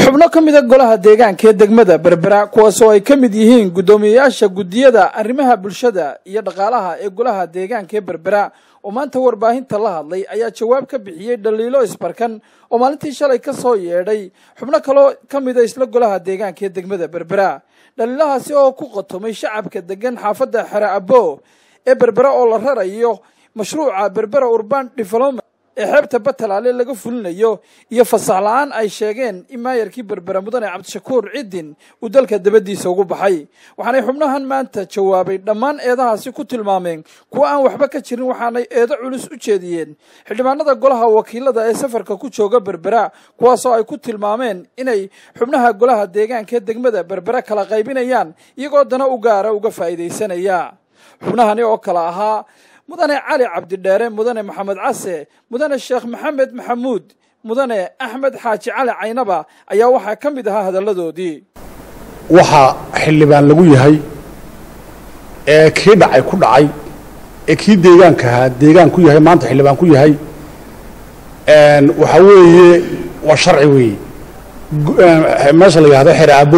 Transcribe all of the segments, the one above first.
xubno ka mida golaha deegaanka ee degmada berbera kuwaasoo ay ka mid yihiin guddoomiyeyaasha guddiyada arrimaha bulshada iyo dhaqaalaha ee golaha deegaanka ee berbera oo maanta warbaahinta la hadlay ayaa jawaab ka bixiyey dhaliilo isbarkan oo maalintii shalay ka soo yeedhay xubno kaloo ka mida isla golaha deegaanka ee degmada berbera dhaliilahaasi oo ku qotomay shacabka degan xaafadda xere abo ee berbera oo la rarayo mashruuca berbera urban development ee xeebta batalaale laga fulinayo iyo fasax la-aan ay sheegeen in maayarkii berbera mudane cabdishakuur ciddin uu dalka dabadiisa ugu baxay waxaanay xubnahan maanta jawaabay dhammaan eedahaasi ku tilmaameen kuwa aan waxba ka jirin waxaanay eedo culus u jeediyeen xildhibaanada golaha wakiilada ee safarka ku jooga berbera kuwaasoo ay ku tilmaameen inay xubnaha golaha deegaanka ee degmada berbera kala qaybinayaan iyagoo dana u gaara uga faa'iidaysanaya xubnahani oo kale ahaa mudane cali cabdidheere mudane maxamed case mudane sheekh maxamed maxamuud mudane axmed xaaji cali caynaba ayaa waxaa ka mid ahaa hadalladoodii waxaa xildhibaan lagu yahay ee kii dhacay ku dhacay ee kii deegaanka ahaa deegaan ku yahay maanta xildhibaan ku yahay waxaa weeye waa sharci weeye meesha la yidhahdo xere abo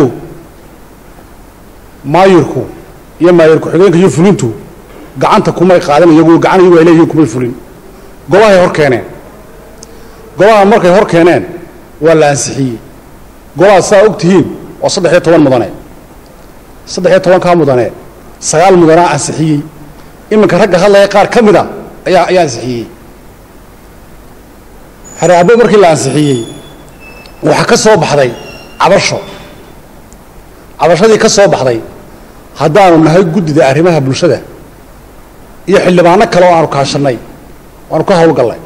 maayirku iyo maayir ku-xigeenka iyo fulintu gacanta kumay qaadan iyagu gacan iyagu ay leeyihiin kumay fulin golahay hor keeneen golaha markay hor keeneen waa la ansixiyey golaha saa og tihiin waa saddex iyo toban mudane saddex iyo tobankaa mudane sagaal mudanaa ansixiyey iminka ragga hadlaya qaar ka mida ayaa ayaa ansixiyey xareabo markii la ansixiyey waxaa ka soo baxday cabasho cabashadii ka soo baxday haddaanu nahay guddida arrimaha bulshada iyo xildhibaano kale oo aanu kaashannay waanu ka hawlgallay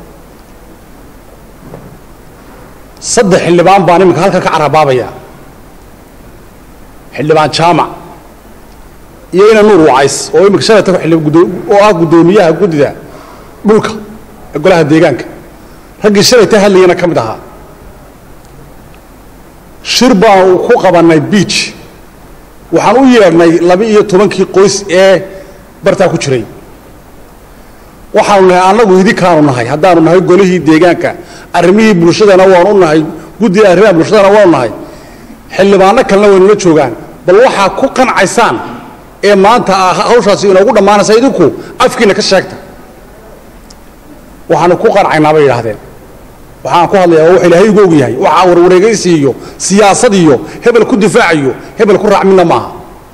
saddex xildhibaan baan iminka halkan ka carabaabaya xildhibaan jaamac iyo ina nuur wacays oo iminka shalayta oo ah guddoomiyaha guddida dhulka ee golaha deegaanka raggii shalayta hadlayana ka mid ahaa shir baanu ku qabannay biij waxaan u yeedhnay laba iyo tobankii qoys ee bartaa ku jiray waxaanu nahay annagu idinkaanu nahay haddaanu nahay golihii deegaanka arrimihii bulshadana waanu nahay guddiga arrimaha bulshadana waanu nahay xildhibaano kalena waynula joogaan bal waxaa ku qancaysaan ee maanta hawshaasi inoogu dhammaanaysa idinku afkiina ka sheegta waxaanu ku qancaynaa bay yidhaahdeen waxaan ku hadlayaa waa wax ilaahay ugu og yahay waxaa warwareegaysi iyo siyaasad iyo hebel ku difaacayo hebel ku raac midna maaha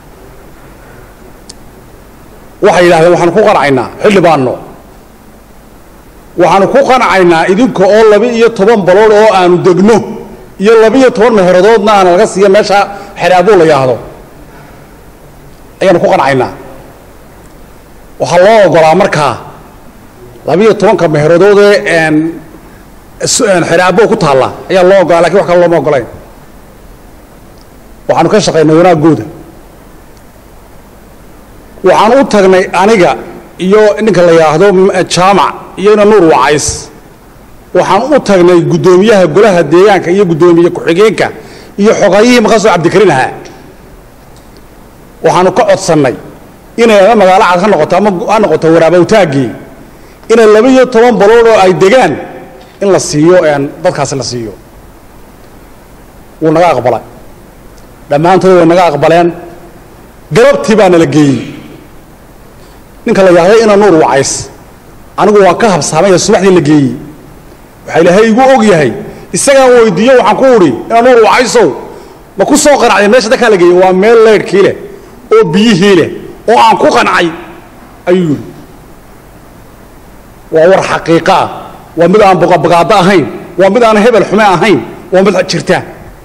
waxay yidhahdeen waxaanu ku qancaynaa xildhibaano waxaanu ku qancaynaa idinka oo laba iyo toban balood oo aanu degno iyo laba iyo toban meheradoodna aana laga siiya meesha xeraabuu la yidhaahdo ayaanu ku qancaynaa waxaa loo ogolaa markaa laba iyo tobanka meheradoodee xeraabo ku taalla ayaa loo ogolaa lakin wax kale looma ogolayn waxaanu ka shaqaynay wanaaggooda waxaan u tagnay aniga iyo ninka la yidhaahdo jaamac iyo ina nuur wacays waxaan u tagnay guddoomiyaha golaha deegaanka iyo guddoomiye ku-xigeenka iyo xogayihii maqasoo cabdikariin ahaa waxaanu ka codsannay inay ama magaalo cad ha noqoto ama ha noqoto waraabawtaaggii inay laba iyo toban balood oo ay degaan in la siiyo dadkaasi la siiyo wuu naga aqbalay dhammaantood way naga aqbaleen galabtii baa nala geeyey ninka la yidhahdo ina nuur wacays anigu waan ka habsaamaya subaxdii la geeyey waxaa ilaahay igu og yahay isagaan weydiiyo waxaan ku udhi ina nuur wacaysow ma ku soo qanacday meesha dadkaa la geeyey waa meel leydhkii leh oo biyihii leh oo aan ku qancay ayuu yidhi waa war xaqiiqo ah waa mid aan boqabagaado ahayn waa mid aan hebel xume ahayn waa mid jirta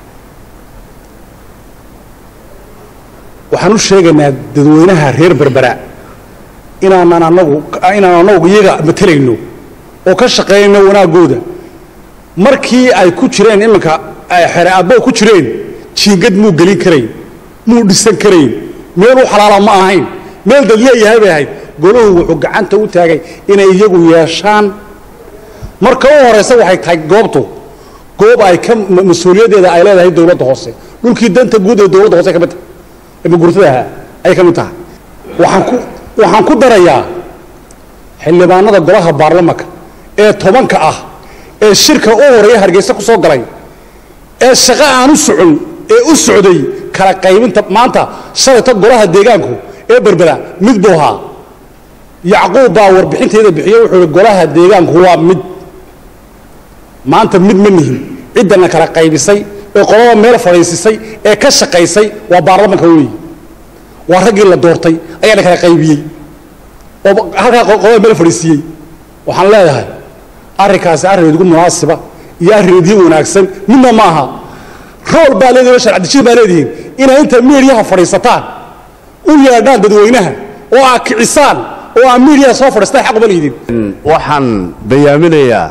waxaan u sheegaynaa dadweynaha reer berbera inaanan anagu inaan anagu iyaga matelayno oo ka shaqaynayno wanaaggooda markii ay ku jireen iminka xere abbo ku jireen jiingad muu gelin karayn muu dhisan karayn meeluu xalaala ma ahayn meel dad leeyahay bay ahayd golahu wuxuu gacanta u taagay inay iyagu yeeshaan marka u horaysa waxay tahay goobtu goob ay ka mas-uuliyaddeeda ay leedahay dowladda hoose dhulkii danta guud ee dowladda hoose ka mid tahay ee magurtada ahaa ayay ka mid tahay waxaan ku waxaan ku darayaa xildhibaanada golaha baarlamanka ee tobanka ah ee shirka u horeeya hargeysa ku soo galay ee shaqo aan u socon ee u socday kala qaybinta maanta shalayto golaha deegaanku ee berbera mid buu ahaa yacquub baa warbixinteeda bixiye wuxuu ihi golaha deegaanku waa mid maanta mid ma nihin ciddana kala qaybisay ee qolada meel fadhiisisay ee ka shaqaysay waa baarlamanka weeye waa raggii la doortay ayaana kala qaybiyey oo halkaa qolada meel fadhiisiiyey waxaan leedahay arrinkaasi arrin idigu munaasiba iyo arrin idiin wanaagsan midna ma aha rool baa leedihin oo sharcadejin baa leedihiin inay inta miidyaha fadhiisataan u yeedhaan dadweynaha oo aa kicisaan oo aa miidyaha soo fadhiistaan xaq uma liidin waxaan bayaaminayaa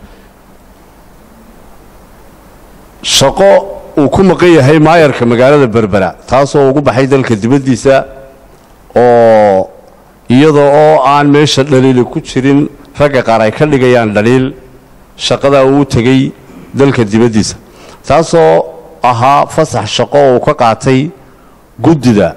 shaqo uu ku maqan yahay maayarka magaalada berbera taasoo ugu baxay dalka dibaddiisa oo iyada oo aan meesha dhaliili ku jirin ragga qaar ay ka dhigayaan dhaliil shaqadaa uu tegey dalka dibaddiisa taasoo ahaa fasax shaqo uu ka qaatay guddida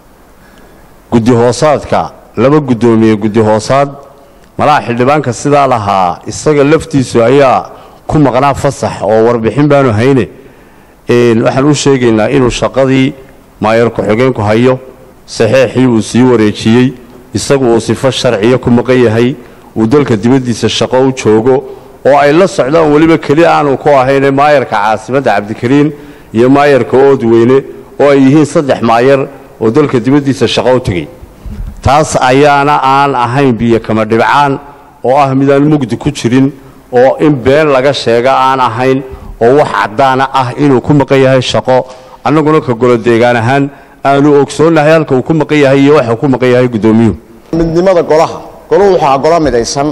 guddi hoosaadka laba guddoomiye guddi hoosaad malaha xildhibaanka sidaa lahaa isaga laftiisu ayaa ku maqnaa fasax oo warbixin baanu hayne waxaan u sheegaynaa inuu shaqadii maayar ku-xigeenku hayo saxeexii uu sii wareejiyey isagu uu sifo sharciya ku maqan yahay uu dalka dibaddiisa shaqo u joogo oo ay la socdaan weliba keli aanu ku ahayne maayarka caasimadda cabdikariin iyo maayarka oodweyne oo ay yihiin saddex maayar oo dalka dibaddiisa shaqo u tegey taas ayaana aan ahayn biyo kama dhibcaan oo ah midaan mugdi ku jirin oo in been laga sheega aan ahayn oo wax caddaana ah inuu ku maqan yahay shaqo annaguna ka golo deegaan ahaan aanu ogsoonnahay halka uu ku maqan yahay iyo waxa ku maqan yahay guddoomiyuhu midnimada golaha golahu waxaa golo midaysan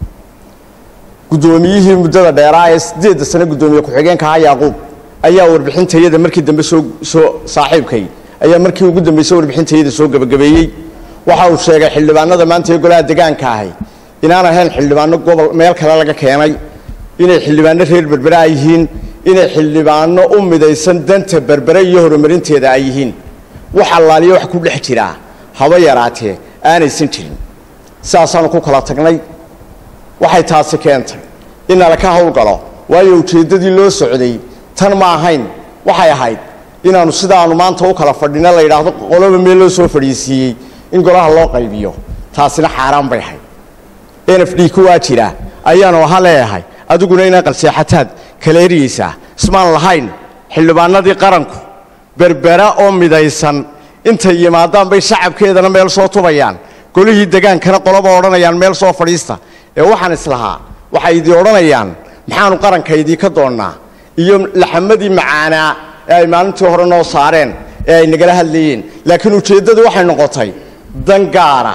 guddoomiyihii muddada dheeraa ee siddeedda sane guddoomiye ku-xigeenka ahaa yaaquub ayaa warbixintayada markii dambe soo soo saaxiibkay ayaa markii ugu dambaysay warbixintayada soo gebagabeeyey waxa uu sheegay xildhibaanada maanta ee golaha degaanka ahay inaan ahayn xildhibaano gobol meel kale laga keenay inay xildhibaano reer berbere ay yihiin inay xildhibaano u midaysan danta berbere iyo horumarinteeda ay yihiin wax allaaliyo wax ku dhex jiraa haba yaraatee aanaysan jirin sidaasaanu ku kala tagnay waxay taasi keentay in nala ka howlgalo waayo ujeeddadii loo socday tan ma ahayn waxay ahayd inaannu sidaannu maanta u kala fadhino la yidhaahdo qoloba meel loo soo fadhiisiiyey in golaha loo qaybiyo taasina xaaraan bay ahayd n f d kuwaa jira ayaanu aha leeyahay adiguna inaa qalseexataad kala eryaysaa ismaan lahayn xildhibaanadii qaranku berbera oo midaysan intay yimaadaan bay shacabkeedana meel soo tubayaan golihii degaankana qoloba odhanayaan meel soo fadhiista ee waxaan islahaa waxay idii odhanayaan maxaanu qaranka idiinka doonnaa iyo laxamadii macaanaa ee ay maalintii hore noo saareen ee ay nagala hadlayeen laakiin ujeeddadu waxay noqotay dan gaara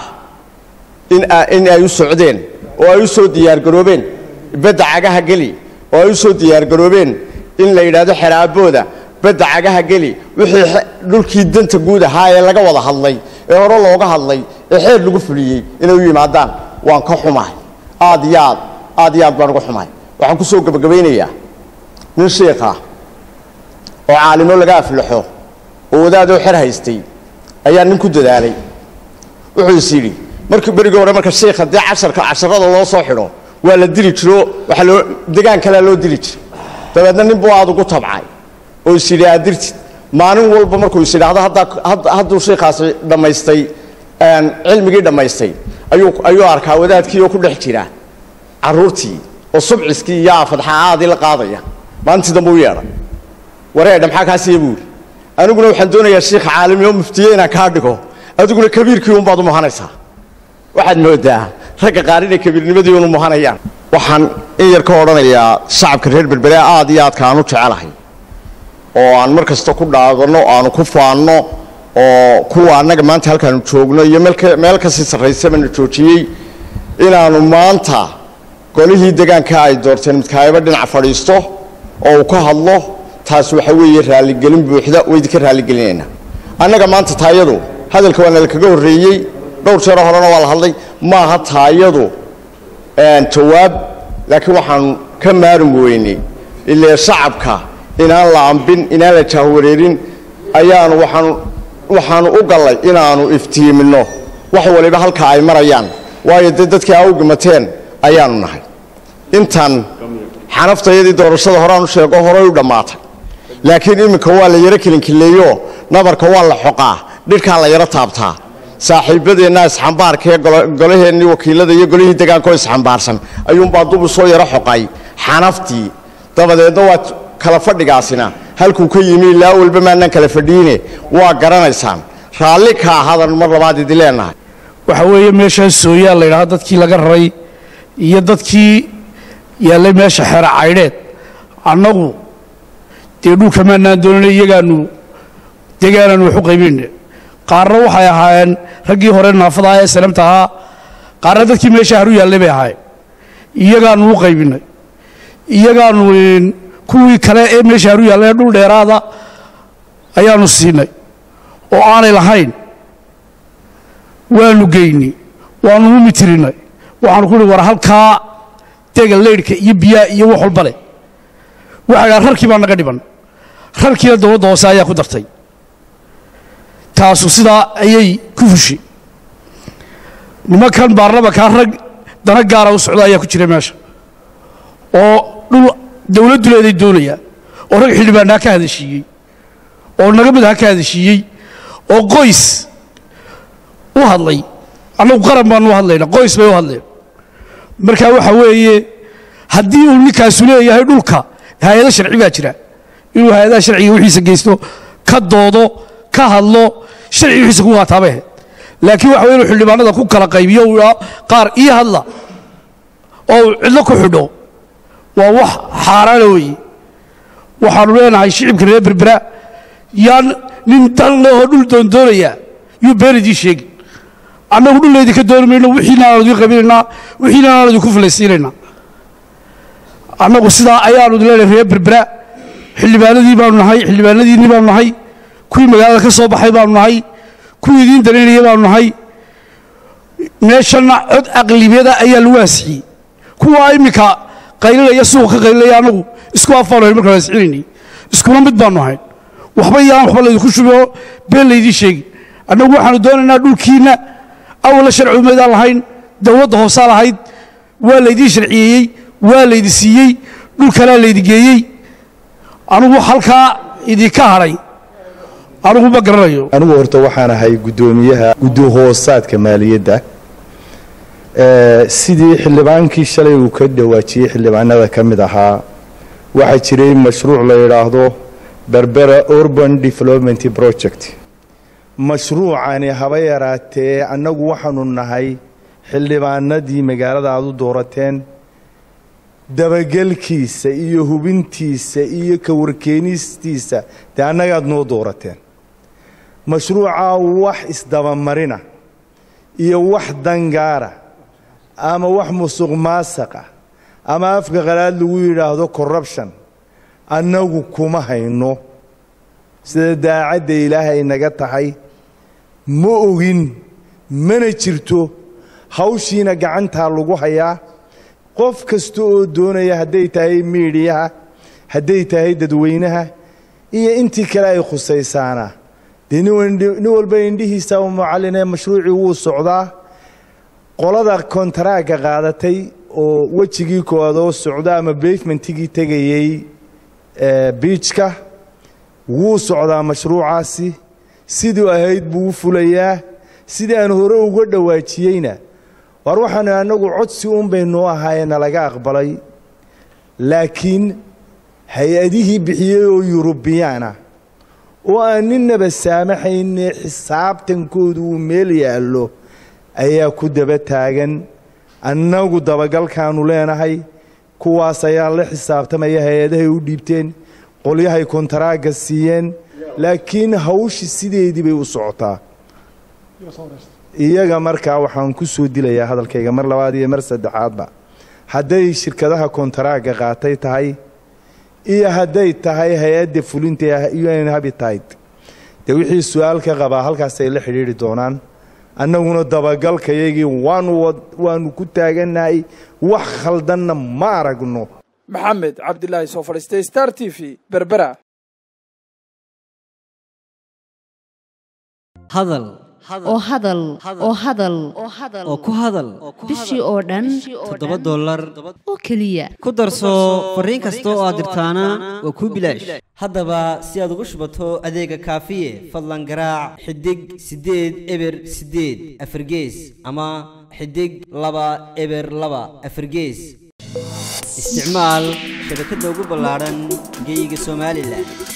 in ay u socdeen oo ay u soo diyaargaroobeen badda cagaha geli oo ay u soo diyaargaroobeen in la yidhaahdo xeraabooda badda cagaha geli wixii dhulkii danta guud ahaa ee laga wada hadlay ee hore looga hadlay ee xeer lagu fuliyey inay u yimaadaan waan ka xumahay aad iyo aad aad iyo aad baan uga xumahay waxaan ku soo gebagabaynayaa nin shiikha oo caalimo laga aflaxo oo wadaadoo xer haystay ayaa nin ku dadaalay wuxuu is yidhi markii berigii hore marka shiikha dee casharka casharada loo soo xidho waa la dili jiro waxaa loo degaan kalea loo dili jiray dabeedna nin buu aad ugu tabcay oo is yidhi aad dirtid maalin walba markuu is yidhaahdo haddaa hadduu shiikhaasi dhammaystay cilmigii dhammaystay ayuu ayuu arkaa wadaadkii oo ku dhex jira carruurtii oo subciskii iyo aafadxaaadii la qaadaya maalintii dambe u yeedhay wareedha maxaa kaa siiya buu yidhi aniguna waxaan doonayaa shiikha caalami oo muftiye inaan kaa dhigo adiguna kabiirkii unbaad u muhanaysaa waxaad moodaa ragga qaar inay kabiirnimadii unu muhanayaan waxaan in yar ka odhanayaa shacabka reer berbere aad iyo aadka aan u jecelahay oo aan mar kasta ku dhaadanno aanu ku faanno oo kuwa annaga maanta halkaanu joogno iyo meel kasii sarraysabana joojiyey inaannu maanta golihii degaanka ay doorteen midkaayaba dhinac fadhiisto oo uu ka hadlo taas waxa weeye raalligelin buuxda waydinka raalligelinaynaa annaga maanta taayadu hadalka waa nalakaga horreeyey dhowr jeero horena waa la hadlay maaha taayadu jawaab laakiin waxaanu ka maarum weynay ilee shacabka inaan la ambin inaan la jaahwareerin ayaanu waxaan waxaanu u gallay inaannu iftiiminno wax waliba halka ay marayaan waayo dee dadkii aa u gimateen ayaanu nahay intan xanaftayadii doorashada horeaan u sheego horey u dhammaatay laakiin iminka waa la yaro kelinkileeyo nabarka waa la xoqaa dhirkaa la yaro taabtaa saaxiibadeenna isxambaarka ee golaheennii wakiilada iyo golihii degaankaoo isxambaarsan ayuunbaa dubu soo yaro xoqay xanaftii dabadeedna waa kala fadhigaasina halkuu ka yimi ilaa walba maanaan kala fadhiine waa garanaysaan raalli ka ahadan mar labaad idi leenahay waxa weeye meeshaas sooyaal la yidhaha dadkii laga raray iyo dadkii yaallay meesha xeera caydheed annagu dee dhulka maanaan doonana iyagaanu degaanaanu wax u qaybayna qaarna waxay ahaayeen raggii hore naafada ah ee salamta ahaa qaarna dadkii meesha haru yaallay bay ahaayeen iyagaanu u qaybinay iyagaanu kuwii kale ee meesha haru yaallay ee dhul dheeraada ayaanu siinay oo aanay lahayn waanu geynay waanu u mitirinay waxaanu ku uhi war halkaa dega leydhka iyo biyaa iyo wax walba leh waxay dhaha rarkii baa naga dhiban rarkiina dowladda hoose ayaa ku dartay taasu sidaa ayay ku fushi nimankan baarlamankaa rag dana gaara u socda ayaa ku jira meesha oo dhul dowladdu leeday doonaya oo rag xildhibaanaa ka hadashiiyey oo naga madaha ka hadashiiyey oo qoys u hadlay annagu qaran baanu u hadlayna qoys bay u hadleen marka waxa weeye haddii uu ninkaasu leeyahay dhulka hay-ado sharci baa jira inuu hay-adaha sharciga wixiisa geysto ka doodo ka hadlo sharci wixiisa ku qaataabay ahayd laakiin waxa weye inuu xildhibaanada ku kala qaybiyo uu idhaa qaar ii hadla oo uu cidlo ku xidho waa wax xaaraana weeye waxaanu leenahay shicibka reer berbera yaan nin dan lehoo dhul doondoonaya yuu been idiin sheegin annagu dhul laydinka dooni mayno wixiina aan idin qabinaynaa wixiina aan idinku filaysiinaynaa annagu sidaa ayaanu leenahay reer berbera xildhibaanadii baanu nahay xildhibaanadiinni baanu nahay kuwii magaalada ka soo baxay baanu nahay kuwii idiin danaynaya baanu nahay meeshanna cod aqlibiyada ayaa lagu asixiyey kuwaa iminka qaylinaya suuqa ka qaylinaya annagu isku afaanu hayn markaan asixinaynay iskuna mid baanu ahayn waxba yaan waxba laydinku shubo been laydiin sheegin annagu waxaanu doonaynaa dhulkiinna awalla sharci umaydaan lahayn dowladda hoosaa lahayd waa laydiin sharciyeeyey waa laydi siiyey dhul kalaa laydi geeyey anugu halkaa idinka hadhay anugu ma garanayo anigu horta waxaan ahay guddoomiyaha guddohoosaadka maaliyadda sidii xildhibaankii shalay uu ka dhawaajiyey xildhibaanada ka mid ahaa waxaa jiray mashruuc la yidhaahdo berbera urban development project mashruucani haba yaraatee annagu waxaanu nahay xildhibaanadii magaalada aad u doorateen dabagelkiisa iyo hubintiisa iyo ka warkeenistiisa dee annagaad noo doorateen mashruucaa wax isdabamarina iyo wax dangaara ama wax musuq maasaqa ama afka qalaad lagu yidhaahdo corruption annagu kuma hayno sida daacadda ilaahay naga tahay ma ogin mana jirto hawshiina gacantaa lagu hayaa qof kasta oo doonaya hadday tahay miidhiyaha hadday tahay dadweynaha iyo intii kale ay khusaysaana dee nin walba indhihiisa u mucallinee mashruucii wuu socdaa qolada kontaraagga qaadatay oo wejigii koowaad oo socda ama bavementigii tegayey biijka wuu socdaa mashruucaasi siduu ahayd buu u fulayaa sidii aan hore uga dhawaajiyeyna waar waxaanu annagu codsi uun baynoo ahaayee nalaga aqbalay laakiin hay-adihii bixiyey oo yurubiyaana oo aan ninnaba saamaxayne xisaabtankoodu uu meel yaallo ayaa ku daba taagan annagu dabagalkaanu leenahay kuwaas ayaa la xisaabtamaya hay-adahay u dhiibteen qolyahay kontaraagga siiyeen laakiin hawshi sideedii bay u socotaa iyaga markaa waxaan ku soo dilayaa hadalkayga mar labaad iyo mar saddexaadba hadday shirkadaha kontaraagga qaatay tahay iyo hadday tahay hay-adda fulinta un habitat dee wixii su-aal ka qabaa halkaasay la xidhiidri doonaan annaguna dabagalkayagii waanu waanu ku taagannahay wax khaldanna ma aragno maxamed cabdilaahi soo fadhiistay star t v berbera hadal oo hadal oo hadal oo ku hadal bishii oo dhan toddoba dollar oo keliya ku darso fariin kasta oo aad dirtaana waa kuu bilaash haddaba si aad ugu shubato adeega kaafiye fadlan garaac xidig siddeed eber siddeed afargees ama xidig laba eber laba afargees isticmaal shabakadda ugu ballaadhan geeyiga somalilan